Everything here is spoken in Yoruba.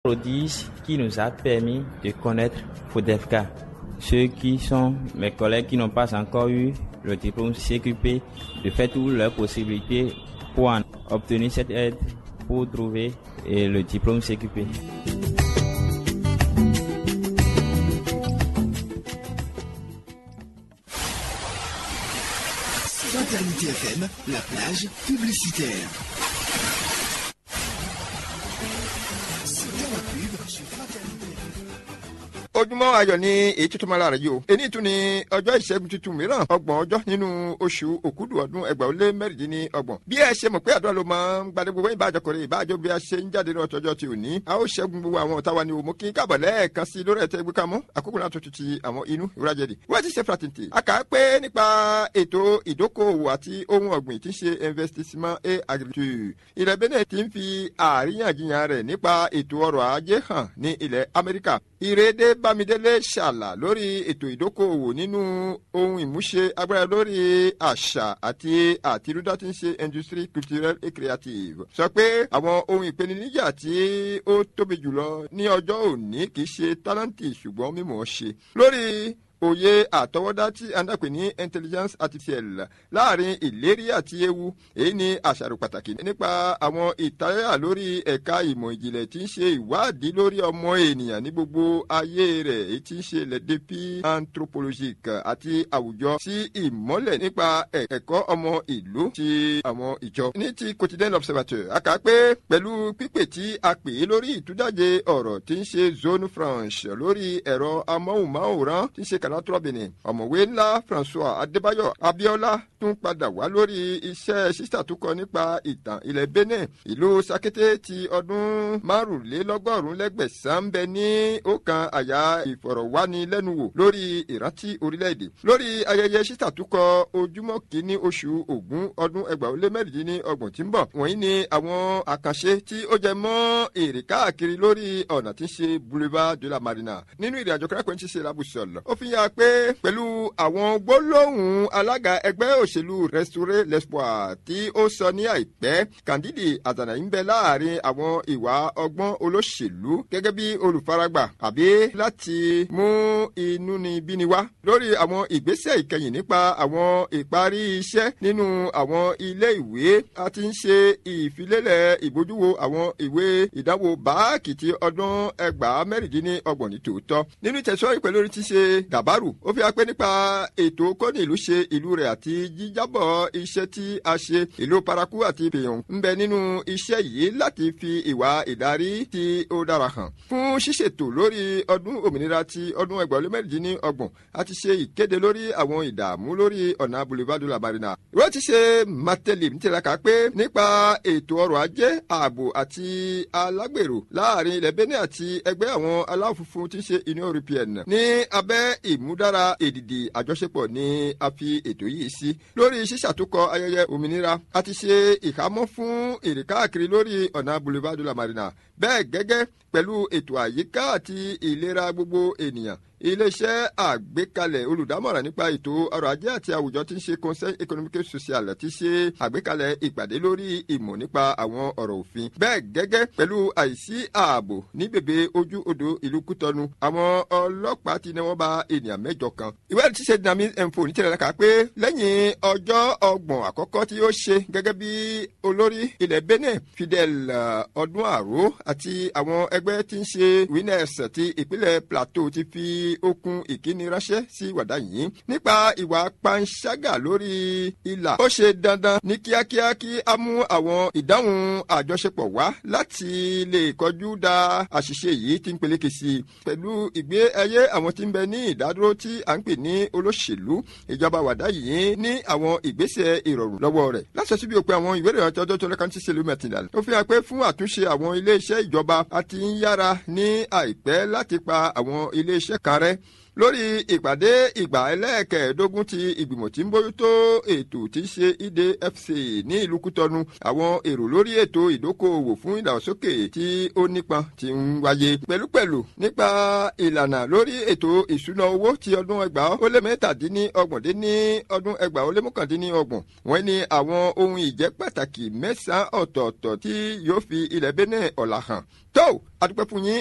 prodige qui nous a permis de connaître FODEFCA. Ceux qui sont mes collègues qui n'ont pas encore eu le diplôme CQP, de faire toutes leurs possibilités pour en obtenir cette aide, pour trouver eh, le diplôme CQP. Fraternité FM, la plage publicitaire. C'était la pub sur Fraternité ojúmọ́ ayọ̀ ni èyí tuntun máa lára yìí o èyí tún ni ọjọ́ ìṣẹ́gun tuntun mìíràn ọgbọ̀n ọjọ́ nínú oṣù òkúdù ọdún ẹgbàá ó lé mẹ́rìndínlọ́gbọ̀n bí ẹ ṣe mọ̀ pé àdúrà ló máa ń gbadé gbogbo ìbájọ kọrin ìbájọ bí a ṣe ń jáde ní ọ̀tọ́jọ́ ti òní a ó ṣẹ́gun gbogbo àwọn ọ̀tá wa ni òmù kí káàbọ̀ lẹ́ẹ̀kan sí lórí ẹ̀tẹ́ gbé kamọ́ àkókò náà tuntun ti àwọn inú ìwúrájẹ́dì wọ́n ti ṣe fraternity a kà á pé nípa ètò ìdókòwò àti ohun ọ̀gbìn tí ń ṣe investissement et agriculture ilẹ̀ benin ti ń fi àríyànjiyàn rẹ̀ nípa ètò ọrọ̀ ajé hàn ní ilẹ̀ amẹ́ríkà ìrèdè bámidélé ṣàlà lórí ètò ìdókòwò nínú ohun ìmúṣe agbára lórí àṣà àti àtirúdá tí ń ṣe industry culturelle et creative sọ pé àwọn ohun ìpèníjà tí ó tóbi jùlọ ní ọjọ́ òní kì í ṣe tálẹ́ǹtì ṣùgbọ́n mímọ̀ ṣe lórí òye àtọwọ́dá tí a ń dàpè ní intelligence artificielle láàrin ìlérí àti ewu èyí ni àṣàrò pàtàkì nípa àwọn ìtayà lórí ẹ̀ka ìmọ̀ ìjìnlẹ̀ tí ń ṣe ìwádìí lórí ọmọ ènìyàn ní gbogbo ayé rẹ̀ èyí tí ń ṣe lẹ́dẹ́pì anthropologique àti àwùjọ sí ìmọ́lẹ̀ nípa ẹ̀kọ́ ọmọ ìlú ti àwọn ìjọ. ní ti quotidien observateur a kà á pé pẹ̀lú pípè tí a pè é lórí ìtújáde ọ̀rọ̀ tí ń ṣe zone franche lórí ẹ̀rọ amóhùnmáwòrán tí ń ṣe kànáà tọ́bìnì ọ̀mọ̀wé ńlá françois adébáyọ̀ abíọ́lá tún padà wá lórí iṣẹ́ sísà tó kọ nípa ìtàn ilẹ̀ benin ìlú sakété ti ọdún márùnlélọ́gọ́rùn lẹ́gbẹ̀sán ń bẹ ní ọ̀kan àyà ìfọ̀rọ̀wánilẹ́nuwò lórí ìrántí orílẹ̀-èdè lórí ayẹyẹ sísà tó kọ ojúmọ́ kìíní oṣù ògún ọdún ẹgbàá ó lé mẹ́rìndínlọ́gbọ̀n tí ń bọ̀ wọ̀nyí ni àwọn àkànṣe tí ó jẹ mọ́ èrè káàkiri lórí ọ̀nà tí ń ṣe boulevard de la marina nínú ìrìnàjò kẹ́kọ̀ọ́ tí ń ṣe labusọ̀lọ̀ ó fi hàn pé pẹ̀lú àwọn gbólóhùn alága ẹgbẹ́ òṣèlú restaurer l'espoir tí ó sọ ní àìpẹ́ kandidi azana ń bẹ láàrin àwọn ìwà ọgbọ́n olóṣèlú gẹ́gẹ́ bí olùfaragbà àbí láti mú inú ni bíni wá lórí àwọn ìgbésẹ̀ ìkẹyìn nípa àwọn ìparí iṣẹ́ nínú àwọn ilé ìwé a ti ń ṣe ìfilélẹ̀ ìbójúwo àwọn ìwé ìdánwò báàkì ti ọdún ẹgbàá mẹ́rìndínlọ́gbọ̀n ní tòótọ́ nínú ìtẹ̀síwájú pẹ̀lú orí ti ṣe dàbárù ó fi hàn pé nípa ètò kọ́ni ìlú ṣe ìlú rẹ̀ àti jíjábọ̀ iṣẹ́ tí a ṣe ìlú paraku àti pèyàn ń bẹ nínú iṣẹ́ yìí láti fi ìwà ìdarí tí ó dára hàn. fún ṣíṣètò lórí ọdún òmìnira ti ọdún ẹgbẹ̀rún mẹ́rìndínlẹ́ ọgbọ̀n a ti ṣe ìkéde lórí àwọn ìdààmú lórí ọ̀nà boulevard la marina. ìwé ti ṣe mateli ń tiraka pé nípa ètò ọrọ̀ ajé ààbò àti alágbèrò láàrin ilẹ̀ benin àti ẹgbẹ́ àwọn aláwọ̀ funfun tí ń ṣe union europeenne ní abẹ́ ìmúdára èdìdì àjọṣepọ̀ ni a fi ètò yìí sí. lórí ṣíṣàtúkọ ayẹyẹ òmìnira a ti ṣe ìhámọ́ fún èrè káàkiri lórí ọ̀nà boulevard de la marina bẹ́ẹ̀ gẹ́gẹ́ pẹ̀lú ètò àyíká àti ìlera gbogbo ènìyàn iléeṣẹ́ àgbékalẹ̀ olùdámọ̀ràn nípa ètò ọrọ̀ ajé àti àwùjọ tí ń ṣe conseil économique social ti ṣe àgbékalẹ̀ ìpàdé lórí ìmọ̀ nípa àwọn ọ̀rọ̀ òfin. bẹ́ẹ̀ gẹ́gẹ́ pẹ̀lú àìsí ààbò ní bèbè ojú odò ìlú kútọ́nu àwọn ọlọ́pàá ti ní wọ́n bá ènìyàn mẹ́jọ kan. ìwádìí ti ṣe dynamic info ní tẹ̀lé ká pé lẹ́yìn ọjọ́ ọgbọ̀n àkọ́kọ́ tí ó ṣe gẹ́gẹ́ bí olórí ilẹ̀ benin fidel ọdún àró àti àwọn ẹgbẹ́ tí ń ṣe winners ti ìpínlẹ̀ plateau ti fi okun ìkíni ránṣẹ́ sí wàdà yìí nípa ìwà panṣágà lórí ìlà. ó ṣe dandan ní kíákíá kí a mú àwọn ìdáhùn àjọṣepọ̀ wá láti lè kọjú da àṣìṣe yìí tí ń peléke sí i. pẹ̀lú ìgbé ayé àwọn tí ń bẹ ní ìdádúró tí à ń pè ní olóṣèlú ìjọba wàdà yìí ní àwọn ìgbésẹ̀ ìrọ̀rùn lọ́wọ́ rẹ̀. láṣẹ síbi òpin àwọn ìwé ìrìn àjọjọ́ tó lẹ́kàn tí ṣèlú mẹ́tìlá. ó fi hàn pé fún àtúnṣe àwọn ilé iṣẹ́ ìjọba a ti ń yára ní àìpẹ́ láti pa àwọn ilé iṣẹ́ kan rẹ́ lórí ìpàdé ìgbà ẹlẹ́ẹ̀kẹ́ẹ̀dógún ti ìgbìmọ̀ tí ń bójútó ètò tí í ṣe idfc ní ìlú kútọ́nu àwọn èrò lórí ètò ìdókòòwò fún ìdàgbàsókè tí ó nípọn ti ń wáyé pẹ̀lúpẹ̀lú nípa ìlànà lórí ètò ìṣúná owó ti ọdún ẹgbàá ó lé mẹ́tàdínní ọgbọ̀n dín ní ọdún ẹgbàá ó lé mọ́kàndínní ọgbọ̀n wọ́n ní àwọn ohun ìjẹ́ pàtàkì mẹ́sàn-án ọ̀tọ̀ọ̀tọ̀ tí yóò fi ilẹ̀ Benin ọ̀la hàn tó adúpẹ́ fún yín